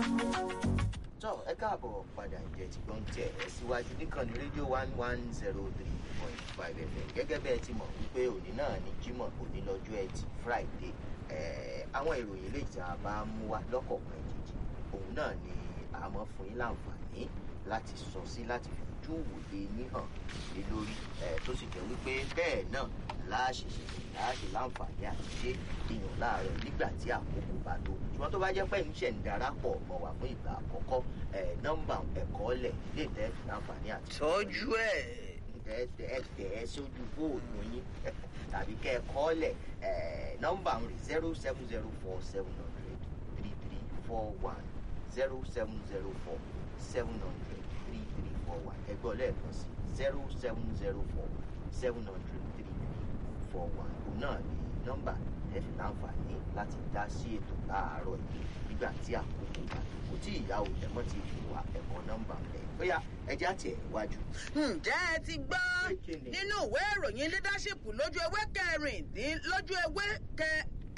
tọ́ ẹ káàbọ̀ padà ìjẹ́ tí gbọ́n tẹ̀ ẹ́ síwájú níkànnì rédíò one one zero three point five fm gẹ́gẹ́ bẹ́ẹ̀ ti mọ̀ wípé òní náà ní jímọ̀ òní lọ́jọ́ ẹtì friday àwọn ìròyìn lè tí a bá mú wá lọ́kọ̀ọ̀kan ìjèjì òun náà ni àmọ́ fún yín láǹfààní láti sọ sí láti fi ojú òwòye yín hàn lé lórí tó sì jẹ́ wípé bẹ́ẹ̀ náà láàṣìṣe láàṣì láǹfààní àti ṣe ìyàn láàárọ̀ nígbà tí àkókò bá tó ṣùgbọ́n tó bá jẹ́ pé ìṣẹ̀ ń darapọ̀ mọ́ wa fún ìgbà àkọ́kọ́ nọ́mbà ẹ̀kọ́ lẹ̀ lè tẹ́ fi láǹfààní àti. tọ́jú ẹ̀. ẹ tẹ̀ ẹ́ sójú fóònù yín tàbí kẹ́ ẹ kọ́ lẹ̀ nọ́mbà ń rí zero seven zero four seven hundred three three four one zero seven zero four seven hundred three three four one ẹgbẹ́ ọlẹ́ẹ̀kan sí zero seven zero four seven hundred three three four one òun náà ni nọ́mbà ẹ fi láǹfààní láti dá sí ètò láàárọ̀ yìí nígbà tí àkókò bá tó kò tí ìyá òjẹ̀mọ́ ti fi wá ẹ̀kọ́ nọ́mbà rẹ̀ bóyá ẹja tiẹ̀ wájú. ǹjẹ́ ẹ ti gbọ́ nínú ìwé ìròyìn leadership lójú ewé kẹrìndín lójú ewé kẹ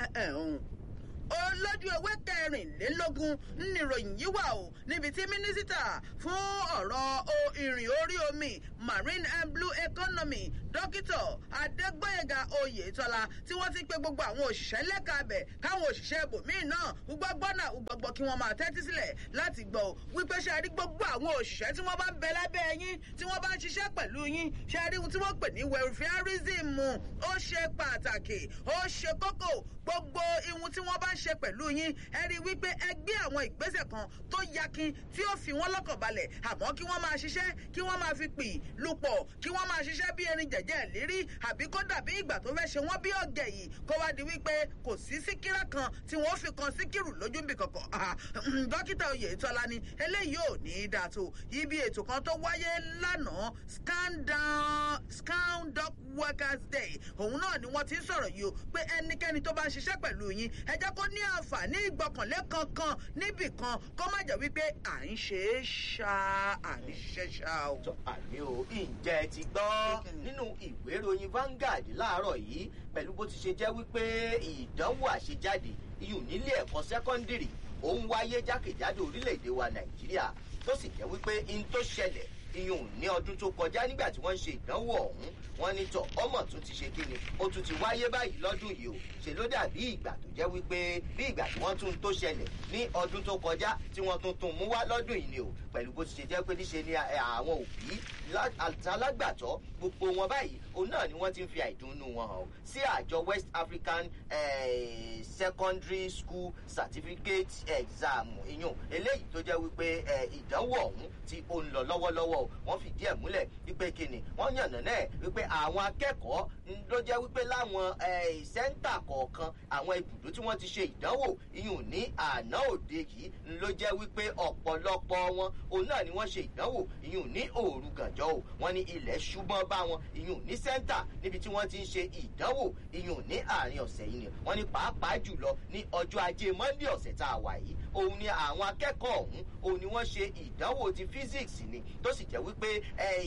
olójú ewé kẹrìnlélógún níròyìn yìí wà o níbi tí mínísítà fún ọ̀rọ̀ ìrìn orí omi marine and blue economy dókítà adégbòyèga oyètọ́lá tí wọ́n ti pe gbogbo àwọn òṣìṣẹ́ lẹ́ka abẹ̀ káwọn òṣìṣẹ́ ibòmíì náà gbọ́gbọ́ náà gbọ́gbọ́ kí wọ́n máa tẹ́tí sílẹ̀ láti gbọ́ wípé ṣe rí gbogbo àwọn òṣìṣẹ́ tí wọ́n bá ń bẹ lábẹ́ yín tí wọ́n bá ń ṣiṣẹ́ pẹ̀lú yín ṣe rí ohun tí wọ́n pè ní welfareism ó ṣe pàtàkì ó ṣe kókó gbogbo ihun tí wọ́n bá ń ṣe pẹ̀lú yín ẹ rí wípé ẹ gbé àwọn ìgbésẹ̀ kan tó yakin tí ó fi wọ́n lọ́kàn balẹ̀ àmọ́ kí wọ́n máa ṣiṣẹ́ kí wọ́n máa fi pì lupọ̀ kí wọ́n máa ṣiṣẹ́ bí erin jẹ̀jẹ̀ lérí àbí kó dàbí ìgbà tó fẹ́ ṣe wọ́n bí ọ̀gẹ̀ yìí kó wá di wípé kò sí síkírà kan tí wọ́n fi kan síkírù lójú bì kankan dókítà oyètọ́lá ni eléyìí ò ní í dà tó ibi ètò kan tó wáyé lánàá scan doc workers day òun náà ni wọ́n ti ń sọ̀rọ̀ yìí o pé ẹnikẹ́ni tó bá ń ṣiṣẹ́ pẹ̀lú yín ẹ jẹ́ kó ní àǹfààní ìgbọ́kànlé kankan níbì kan kó má jẹ́ wípé à ń ṣe é ṣá à ń ṣiṣẹ́ ṣá o. àmì o ǹjẹ́ ẹ ti gbọ́ nínú ìwé ìròyìn Vanguard láàárọ̀ yìí pẹ̀lú bó ti ṣe jẹ́ wípé ìdánwò àṣejáde iyùn nílé ẹ̀kọ́ sẹ́kọ́ndìrì ó ń wáyé jákèjádò orílẹ̀-èdè wa Nàìjíríà tó sì jẹ́ wípé in tó ṣẹlẹ̀ iyùn ní ọdún tó kọjá nígbà tí wọ́n ń ṣe ìdánwò ọ̀hún wọ́n ní tọ̀ ọmọ tún ti ṣe kíni ó tún ti wáyé báyìí lọ́dún yìí o ṣe ló dàbí ìgbà tó jẹ́ wípé bí ìgbà tí wọ́n tún tó ṣẹlẹ̀ ní ọdún tó kọjá tí wọ́n tún tún mú wá lọ́dún yìí ni o pẹ̀lú bó ti ṣe jẹ́ pé níṣe ni àwọn òbí alágbàtọ́ gbogbo wọn báyìí òun náà ni wọ́n ti ń fi àìdùnnú wọn hàn sí àjọ West African eh, Secondary School Certificate Exam iyùn eléyìí tó jẹ́ wípé ìdánwò ọ̀hún tí ó ń lọ lọ́wọ́lọ́wọ́ wọ́n fìdí ẹ̀ múlẹ̀ wípé kíni wọ́n yànnà náà wípé àwọn akẹ́kọ̀ọ́ ló jẹ́ wípé láwọn sẹ́ńtà kọ̀ọ̀kan àwọn ibùdó tí wọ́n ti ṣe ìdánwò iyùn ní àná òde yìí ló jẹ́ wípé ọ̀pọ̀lọpọ̀ wọn òun náà ni wọ́n ṣe ìdánwò iyùn ní òru gànjọ́ o wọ́n ní ilẹ̀ ṣùgbọ́n bá wọn iyùn ní sẹ́ńtà níbi tí wọ́n ti ń ṣe ìdánwò iyùn ní àárín ọ̀sẹ̀ yìí ni wọ́n ní pàápàá jùlọ ní ọjọ́ ajé monde ọ̀sẹ̀ tá a wà yìí òun ni àwọn akẹ́kọ̀ọ́ ọ̀hún òun ni wọ́n ṣe ìdánwò ti physics ni tó sì jẹ́ wípé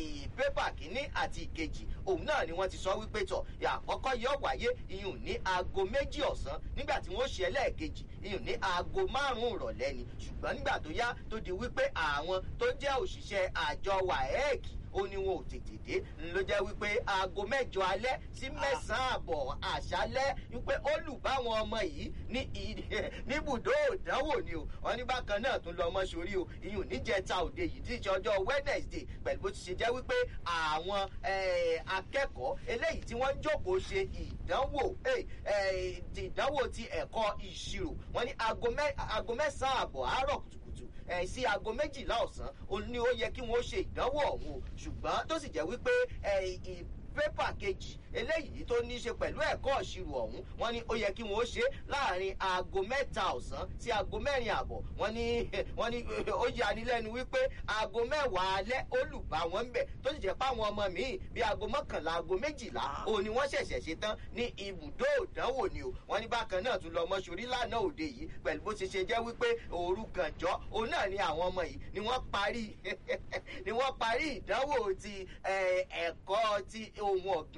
pépà kínní àti ìkejì òun náà ni wọ́n ti sọ wípé tọ̀ àkọ́kọ́ yóò wáyé iyùn ní aago méjì ọ̀sán nígbà tí wọ́n ṣe ẹlẹ́ẹ̀kejì iyùn ní aago márùn-ún ìrọ̀lẹ́ ni ṣùgbọ́n nígbà tó yá tó di wípé àwọn tó jẹ́ òṣìṣẹ́ àjọ waec ó ní wọn ò tètè dé ló jẹ́ wípé aago mẹ́jọ alẹ́ sí mẹ́sàn-án àbọ̀ àṣálẹ́ wípé ó lù báwọn ọmọ yìí ní níbùdó ìdánwò ni o wọn ní bákan náà tún lọ ọmọ sórí o ìyún níjẹta òde yìí tí í ṣe ọjọ́ Wednesday pẹ̀lú bó ti ṣe jẹ́ wípé àwọn akẹ́kọ̀ọ́ eléyìí tí wọ́n ń jókòó ṣe ìdánwò ìdánwò ti ẹ̀kọ́ ìṣirò wọn ní aago mẹ́sàn-án àbọ̀ àárọ̀ kùtùkùtù ẹ̀ sí aago méjìlá ọ̀sán ni ó yẹ kí wọ́n ṣe ìdánwò ọ̀hún o ṣùgbọ́n tó sì jẹ́ wípé pépà kejì eléyìí tó ní í ṣe pẹ̀lú ẹ̀kọ́ ìṣirò ọ̀hún wọ́n ní ó yẹ kí wọ́n ṣe láàrin aago mẹ́ta ọ̀sán sí aago mẹ́rin àbọ̀ wọ́n ní wọ́n ní ó yani lẹ́nu wípé aago mẹ́wàá alẹ́ ó lù bá wọn bẹ̀ tó sì jẹ́ páwọn ọmọ míì bíi aago mọ́kànlá aago méjìlá òun ni wọ́n ṣẹ̀ṣẹ̀ ṣe tán ní ibùdó ìdánwò ni o wọ́n ní bákan náà tún lọ mọ́ṣúrí lánàá òde yìí pẹ̀lú bó ṣe ṣe jẹ́ wípé òru gànjọ́ òun náà ni àwọn ọmọ yìí ni wọ́n parí ni wọ́n parí ìdánwò ti ẹ̀kọ́ ti ohun ọ̀gbìn ìyún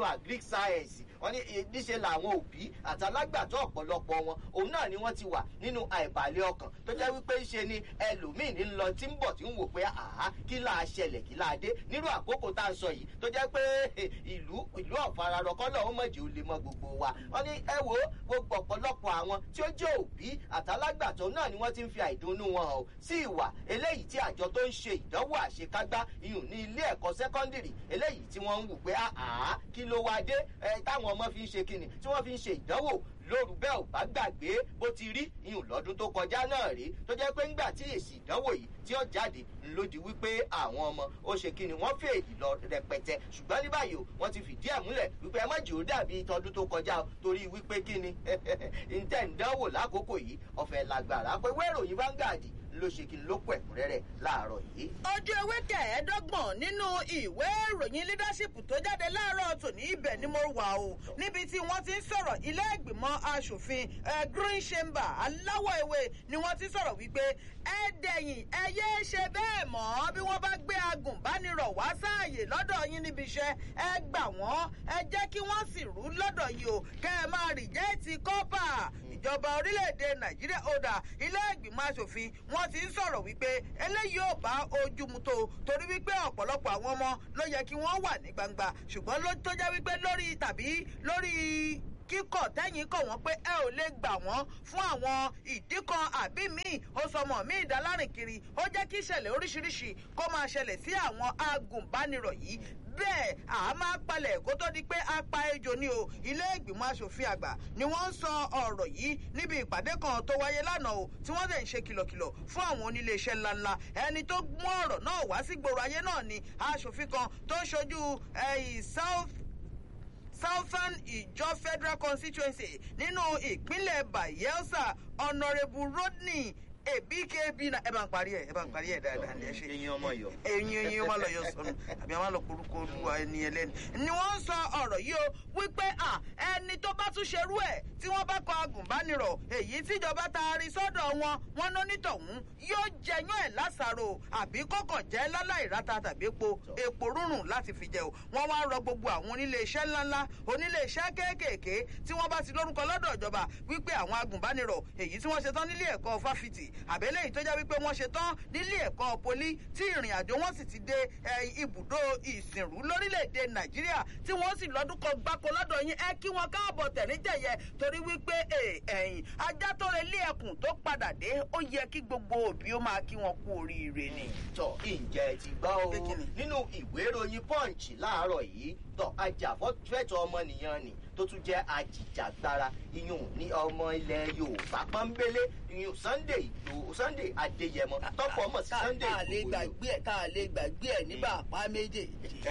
agric science wọ́n ní níṣe làwọn òbí àtàlágbàtọ́ ọ̀pọ̀lọpọ̀ wọn òun náà ni wọ́n ti wà nínú àìbalẹ̀ ọkàn tó jẹ́ wípé ṣe ni ẹlòmíì ní lọ tí ń bọ̀ tí ń wò pé àá kí láà ṣẹlẹ̀ kí láà dé nírú àkókò tá a sọ yìí tó jẹ́ pé ìlú ìlú ọ̀fararọ̀kọ́ náà ó mọ̀jì ó lè mọ gbogbo wa wọ́n ní ẹ wo gbogbo ọ̀pọ̀lọpọ̀ àwọn tí ó jẹ́ òbí àtàlágbàtọ́ náà ni wọ́n ti ń fi àìdùnnú wọn hàn sí ìwà eléyìí tí àjọ tó ń ṣe ìdánwò àṣekágbá iyùn ní ilé ẹ̀kọ́ sẹ́kọ́ndìrì eléyìí tí wọ́n ń wù pé àá kí ló wá dé táwọn ọmọ fi ń ṣe kíni tí wọ́n fi ń ṣe ìdánwò lóru bẹ́ẹ̀ ò bá gbàgbé bó ti rí ìhùn lọ́dún tó kọjá náà rí tó jẹ́ pé ńgbà tí èsì ìdánwò yìí tí ó jáde ńlódì wípé àwọn ọmọ ó ṣe kí ni wọ́n fèèdì lọ rẹpẹtẹ ṣùgbọ́n ní báyìí o wọ́n ti fìdí ẹ̀ múlẹ̀ wípé ẹ má jò ó dàbí tọdún tó kọjá o torí wípé kí ni ǹtẹ̀ ń dánwò lákòókò yìí ọ̀fẹ́ làgbàrá pé wẹ́ròyìn Vanguard ló ṣe kí n ló pọ̀ ẹ̀kúnrẹ́rẹ́ láàárọ̀ yìí. ojú ewé kẹẹ̀ẹ́dọ́gbọ̀n nínú ìwé ìròyìn leadership tó jáde láàárọ̀ tòní ibẹ̀ ni mo wà o níbi tí wọ́n ti ń sọ̀rọ̀ ilé ìgbìmọ̀ asòfin green chamber aláwọ̀ ewé ni wọ́n ti sọ̀rọ̀ wípé ẹ dẹ̀yìn ẹ yéé ṣe bẹ́ẹ̀ mọ́ bí wọ́n bá gbé agùnbánirọ̀ wá sáàyè lọ́dọ̀ yín níbi iṣẹ́ ẹ gbà wọ́n ẹ jẹ́ kí wọ́n sì rú lọ́dọ̀ yìí o kẹ́ ẹ máa rìjẹ́ẹ̀tì kọ́pà ìjọba orílẹ̀-èdè nàìjíríà ọ̀dà ilé ìgbìmọ̀ asòfin wọ́n ti ń sọ̀rọ̀ wípé eléyìí ò bá ojú mu tó torí wípé ọ̀pọ̀lọpọ̀ àwọn ọmọ ló yẹ kí wọ́n wà ní gbangba ṣùgbọ́n ló tó jẹ́ wípé lórí tàbí lórí kíkọ̀ tẹ́yìn kọ̀ wọ́n pé ẹ ò lè gbà wọ́n fún àwọn ìdí kan àbí míì ó sọmọ míì dálárìn kiri ó jẹ́ kí ìṣẹ̀lẹ̀ oríṣiríṣi kó máa ṣẹlẹ̀ sí àwọn agùnbánirọ̀ yìí bẹ́ẹ̀ a máa palẹ̀ kó tó di pé a pa ejò ní o ilé ìgbìmọ̀ asòfin àgbà ni wọ́n ń sọ ọ̀rọ̀ yìí níbi ìpàdé kan tó wáyé lánàá o tí wọ́n dẹ̀ ń ṣe kìlọ̀kìlọ̀ fún àwọn oníléeṣẹ́ ńláńlá ẹni tó mú ọ̀rọ̀ náà wá sí gbòòrò ayé náà ni asòfin kan tó ń ṣojú south southern ìjọ federal constituency nínú ìpínlẹ̀ bayelsa honourable rodney èbíkébí na ẹ bá ń parí ẹ ẹ bá ń parí ẹ dáadáa ní ẹ ṣe. eyín ọmọ yọ. eyín eyín ọmọ lọ yọ sọnù àbí àwọn àlọkùrúkọ olúwa ẹni ẹlẹni. ni wọ́n ń sọ ọ̀rọ̀ yìí o wípé à ẹni tó bá tún ṣerú ẹ̀ tí wọ́n bá kọ agùnbánirọ̀ èyí tíjọba taari sọ́dọ̀ wọn wọn ná nítọ̀hún yóò jẹyán ẹ̀ lásàrò àbí kọ̀kàn jẹ́ láláì rata tàbí epo epo rúrùn láti fi jẹ o wọ́n wá rọ gbogbo àwọn oníléeṣẹ́ ńláńlá oníléeṣẹ́ kéékèèké tí wọ́n bá ti lórúkọ lọ́dọ̀ ìjọba wípé àwọn agùnbánirọ̀ èyí tí wọ́n ṣe tán nílé ẹ̀kọ́ fáfitì àbẹ́lẹ̀ yìí tó jẹ́ wípé wọ́n ṣe tán nílé ẹ̀kọ́ poli tí ìrìn àjò wọn sì ti dé ibùdó ìsìnrú lórílẹ̀‐èdè nàìjíríà tí wọ́n sì lọ́dún kan gbáko lọ́dọ̀ yín ẹ kí wọn káàbọ̀ tẹ̀ríjẹ̀yẹ torí wípé ẹ̀yìn ajá tó relé ẹkùn tó padà dé ó yẹ kí gbogbo òbí ó máa kí wọn kú oríire ni. tọ ǹjẹ́ ti gbọ́ o nínú ìwé ìròyìn punch láàárọ̀ yìí tọ ajàfẹ́tọ̀ ọmọnìyàn ni tó tún jẹ́ ajìjàgbara iyùn ní ọmọ ilẹ̀ yorùbá pọ́nbélé iyùn sunday ìgbòho sunday adéyẹmọ tọ́pọ̀ ọmọ sí sunday ìgbòho. tá a lè gbàgbé ẹ̀ tá a lè gbàgbé ẹ̀ nígbà apá méjèèjì.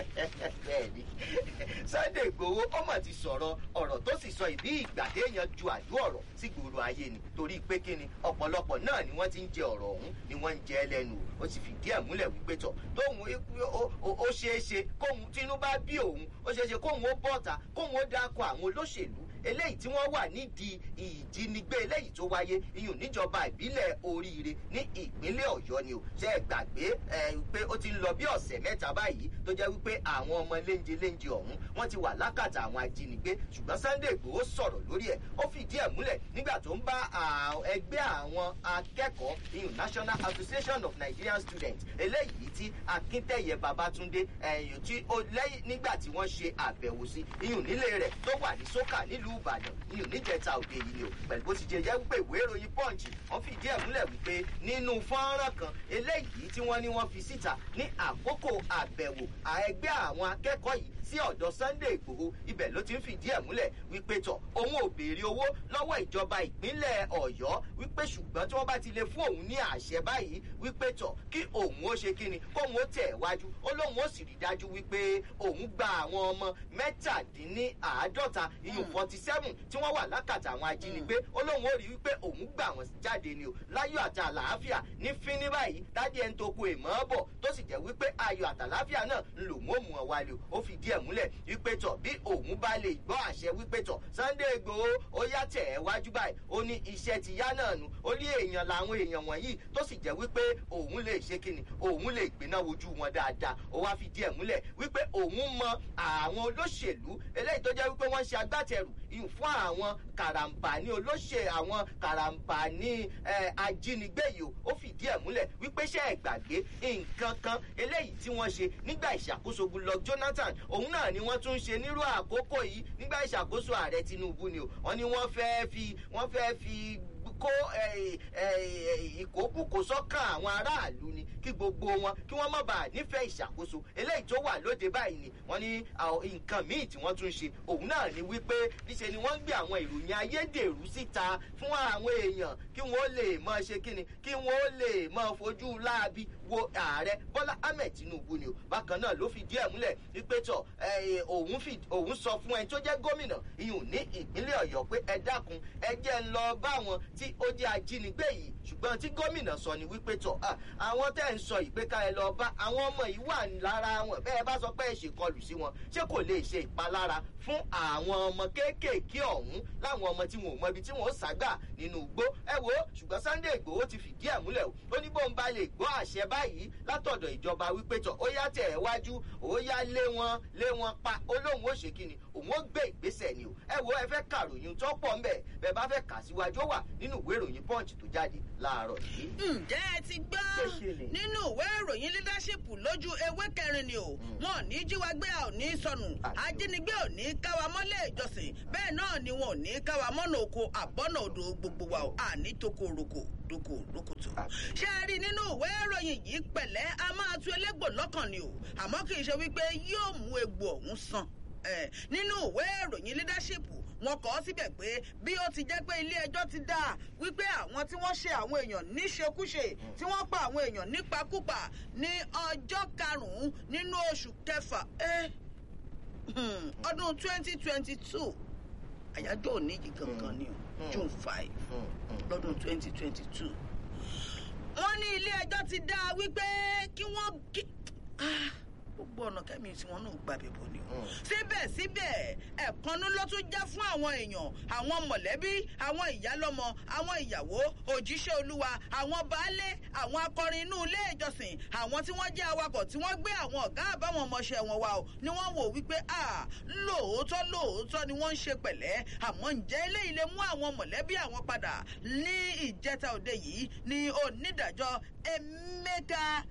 bẹ́ẹ̀ni sunday ìgbòho ọmọ ti sọ̀rọ̀ ọ̀rọ̀ tó sì sọ ìbí ìgbà téèyàn ju àjò ọ̀rọ̀ sí gbòòrò ayé ni torí pé kíni ọ̀pọ̀lọpọ̀ náà ni wọ́n ti ń jẹ ọ̀rọ̀ ọ̀hún ni wọ́n ń jẹ lẹ́nu ó sì fìdí ẹ̀ múlẹ̀ wípé tọ̀ tóun ó ṣeé ṣe kóun tínú bá bí òun ó ṣeé ṣe kóun ó bọ̀ta kóun ó dáko àwọn olóṣèlú eléyìí tí wọ́n wà nídìí ìjínigbé eléyìí tó wáyé iyùn níjọba ìbílẹ̀ oríire ní ìpínlẹ̀ ọ̀yọ́ ni o ṣe é gbàgbé pé ó ti ń lọ bí ọ̀sẹ̀ mẹ́ta báyìí tó jẹ́ wípé àwọn ọmọ léńjẹ léńjẹ ọ̀hún wọ́n ti wà lákàtà àwọn ajínigbé ṣùgbọ́n sunday igbòho sọ̀rọ̀ lórí ẹ̀ ó fìdí ẹ̀ múlẹ̀ nígbà tó ń bá ẹgbẹ́ àwọn akẹ́kọ̀ọ́ iyùn national association of nigerian students eléyìí tí akíntẹ̀yẹ babatunde ẹ̀yìn tí ó lẹ́yìn nígbà tí wọ́n ṣe àbẹ̀wò sí iyùn nílé rẹ̀ tó wà ní sókà nílùú ìbàdàn iyùn níjẹta òde yìí ni o pẹ̀lú bó ti jẹ jẹ́ wípé ìwé ìròyìn punch wọ́n fìdí ẹ̀ múlẹ̀ wípé nínú fọ́nrán kan eléyìí tí wọ́n ní wọ́n fi síta ní àkókò àbẹ̀wò ẹgbẹ́ àwọn akẹ́kọ̀ọ́ yìí sí ọ̀dọ̀ sunday igbòho ibẹ̀ ló ti ń fìdí ẹ̀ múlẹ̀ wípé tọ̀ òun ò béèrè owó lọ́wọ́ ìjọba ìpínlẹ̀ ọ̀yọ́ wípé ṣùgbọ́n tí wọ́n bá ti lè fún òun ní àṣẹ báyìí wípé tọ̀ kí òun ó ṣe kíni kóun ó tẹ̀ wájú ó lóun ó sì rí dájú wípé òun gba àwọn ọmọ mẹ́tàdínníàádọ́ta iyùn forty seven tí wọ́n wà lákàtà àwọn ajínigbé ó lóun ó rí wípé òun gbà wọ́n jáde ni o láyọ̀ àti àlàáfíà àtàláfíà ní fíní báyìí dádì ẹni tó kó èèmọ́ bọ̀ tó sì jẹ́ wípé ayọ̀ àtàláfíà náà ń lò mọ́ òun ọ̀wálé ó fi díẹ̀ múlẹ̀ wípé tọ̀ bí òun bá lè gbọ́ àṣẹ wípé tọ̀ sunday igbòho ó yá tẹ̀ ẹ́ wájú báyìí ó ní iṣẹ́ ti yá náà nu ó ní èèyàn làwọn èèyàn wọ̀nyí tó sì jẹ́ wípé òun lè ṣe kíni òun lè gbéná wojú wọn dáadáa ó wá fi díẹ̀ múlẹ̀ wípé òun mọ àwọn olóṣèlú eléyìí tó jẹ́ wípé wọ́n ṣe agbátẹrù ìyún fún àwọn karambani olóṣè àwọn karambani ajínigbé yìí ó fìdí ẹ̀ múlẹ̀ wípé ṣe é gbàgbé nǹkan kan eléyìí tí wọ́n ṣe nígbà ìṣàkóso goodluck jonathan òun náà ni wọ́n tún ṣe nírú àkókò yìí nígbà ìṣàkóso ààrẹ tinubu ni o wọ́n ní wọ́n fẹ́ẹ́ fi wọ́n fẹ́ẹ́ fi kó ìkókùkò sọ́kàn àwọn aráàlú ni kí gbogbo wọn kí wọ́n má bàa nífẹ̀ẹ́ ìṣàkóso eléyìí tó wà lóde báyìí ni wọ́n ní nǹkan míì tí wọ́n tún ṣe òun náà ni wípé níṣe ni wọ́n ń gbé àwọn ìròyìn ayédèrú síta fún àwọn èèyàn kí wọ́n lè mọ ṣe kíni kí wọ́n lè mọ fojú láabi wo ààrẹ bọ́lá ahmed tinubu ni o bákan náà ló fi díẹ̀ múlẹ̀ wípé tọ̀ òun sọ fún ẹni tó jẹ́ gómìnà ìyún ní ìpínlẹ̀ ọ̀yọ́ pé ẹ dákun ẹ jẹ́ ń lọ bá wọn tí ó jẹ́ ajínigbé yìí ṣùgbọ́n tí gómìnà sọ ni wípé tọ̀ àwọn tẹ́ ń sọ ìpè ká ẹ lọ bá àwọn ọmọ yìí wà lára wọn bẹ́ẹ̀ bá sọ pé ẹ ṣèkọlù sí wọn ṣé kò lè ṣe ìpalára fún àwọn ọmọ kéékèèké ọ̀hún láwọn ọmọ tí wọn ò mọ ibi tí wọn ó ságbà nínú igbó ẹ wo ṣùgbọ́n sunday igbòho ti fìdí ẹ̀ múlẹ̀ o ó ní bóun bá lè gbọ́ àṣẹ báyìí látọ̀dọ̀ ìjọba wípé tọ̀ ó yá tẹ̀ ẹ́ wájú ó yá lé wọn lé wọn pa ó lóun ó ṣe kíni òun ó gbé ìgbésẹ̀ ni o ẹ wo ẹ fẹ́ kàròyìn tó pọ̀ ńbẹ̀ bẹ́ẹ̀ bá fẹ́ kà síwájú ó wà nínú ìwé ìròyìn punch tó jáde láàárọ̀ yìí. ǹjẹ́ ẹ ti gbọ́ nínú ìwé ìròyìn leadership lójú ewé kẹrin ni o wọn ò ní jíwa gbé a ò ní sọnù ajínigbé ò ní káwa mọ́lẹ̀ ìjọsìn bẹ́ẹ̀ náà ni wọn ò ní káwa mọ́nà oko àbọ́nà odò gbogbo wa ò àní toko roko doko rokoto. ṣé ẹ rí nínú ìwé ìròyìn yìí pẹ̀lẹ́ a máa tu elégbò lọ́kàn ni o àmọ́ kì í ṣe wípé yóò mú egbò ọ̀hún sàn nínú ìwé ìròyìn leadership wọn kọ ọ síbẹ̀ pé bí ó ti jẹ́ pé ilé ẹjọ́ ti dá wípé àwọn tí wọ́n ṣe àwọn èèyàn níṣekúṣe tí wọ́n pa àwọn èèyàn nípakúpa ní ọjọ́ karùn-ún nínú oṣù kẹfà ọdún twenty twenty two àyájọ́ òní yìí gangan ni o june five lọ́dún twenty twenty two wọ́n ní ilé ẹjọ́ ti dá wípé kí wọ́n gbogbo ọ̀nà kẹ́mi tí wọ́n náà gbàbẹ̀ bò ni o. síbẹ̀síbẹ̀ ẹ̀kọ́nú ló tún já fún àwọn èèyàn àwọn mọ̀lẹ́bí àwọn ìyálọ́mọ àwọn ìyàwó òjíṣẹ́ olúwa àwọn baálé àwọn akọrin inú ilé ìjọsìn àwọn tí wọ́n jẹ́ awakọ̀ tí wọ́n gbé àwọn ọ̀gá àbáwọn ọmọọṣẹ́ wọn wá o ni wọ́n wò wípé a lóòótọ́ lóòótọ́ ni wọ́n ń ṣe pẹ̀lẹ́ àmọ́ ǹjẹ́ eléyìí lè mú àwọn mọ̀lẹ́bí àwọn padà ní ìjẹta òde yìí ni onídàájọ́ emeka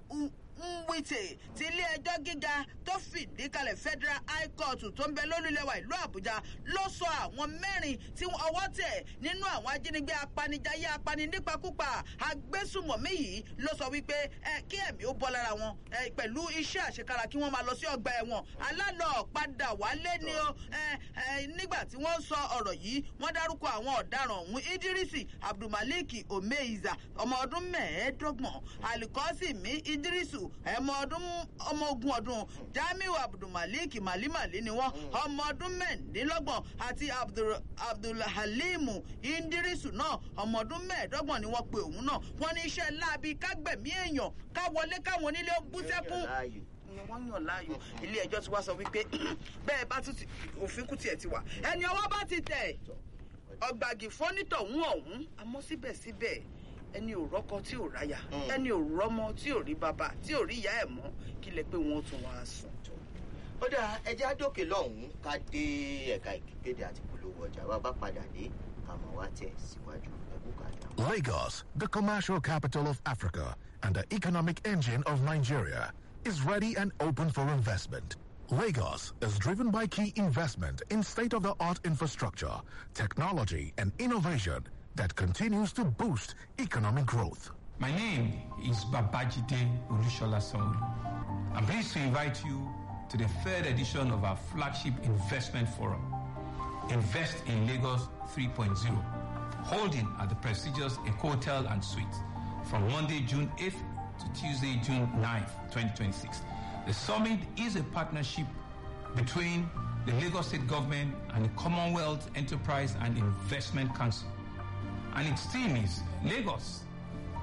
nwite ti ilé ẹjọ́ gíga tó fìdí kalẹ̀ federal high court tó ń bẹ lólùlẹ̀wà ìlú àbújá ló sọ àwọn mẹ́rin tí ọwọ́ tẹ̀ nínú àwọn ajínigbé apanijayé apaninípakúpa agbésùmọ̀mí yìí ló sọ wípé ẹ kí ẹ̀mí ó bọ́ lára wọn ẹ pẹ̀lú iṣẹ́ àṣekára kí wọ́n máa lọ sí ọgbà ẹ̀wọ̀n alálọ̀ padà wálé ni ó ẹ ẹ nígbà tí wọ́n sọ ọ̀rọ̀ yìí wọ́n dárúkọ àwọn ọ̀daràn ọ̀hún idrisi abdulmalik omeiza ọmọ ọdún mẹ́ẹ̀ẹ́dọ́gbọ̀n alikọ́sì mi idrisu ẹmọ ọdún ọmọ ogun ọdún jamiu abdulmalik malimali ni wọn ọmọ ọdún mẹ́ẹ̀ẹ́dínlọ́gbọ̀n àti abdulhalimu indirisu náà ọmọ ọdún mẹ́ẹ̀ẹ́dọ́gbọ̀n ni wọ́n pe òun náà wọ́n ní iṣẹ́ láabi kágbẹ̀mí èèyàn káwọlé káwọn onílé ó bú sẹ́kún ni wọ́n yàn láàyò ilé ẹjọ́ ti wá sọ wípé bẹ́ẹ̀ bá tún òfin kù tiẹ̀ ti wà ẹni ọwọ́ bá ti tẹ̀ ọgbàgì fọ́nítọ̀hún ọ̀hún àmọ́ síbẹ̀síbẹ̀ ẹni ò rọ́kọ tí ò ráyà ẹni ò rọ́mọ tí ò rí bàbá tí ò rí ìyá ẹ̀ mọ́ kí lẹ pé wọ́n tún wá sùn. ó dáa ẹjẹ́ àdókè lọ́hùn-ún ká dé ẹ̀ka ìkéde àti polówó ọjà wa bá padà dé àmọ́ wá tẹ̀ síwájú ẹ̀kú kàdá. Lagos, the commercial capital of Africa and the economic engine of Nigeria, is ready and open for investment. Lagos is driven by key investment in state of the art infrastructure, technology, and innovation that continues to boost economic growth. My name is Babajide Olushola Sanwo. I'm pleased to invite you to the third edition of our flagship investment forum, Invest in Lagos 3.0, holding at the prestigious Eco Hotel and Suites from Monday, June 8th to Tuesday, June 9th, 2026. The summit is a partnership between the Lagos State Government and the Commonwealth Enterprise and Investment Council. And its theme is Lagos,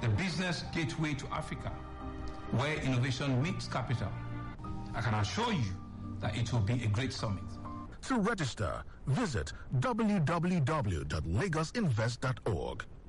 the business gateway to Africa, where innovation meets capital. I can assure you that it will be a great summit. To register, visit www.lagosinvest.org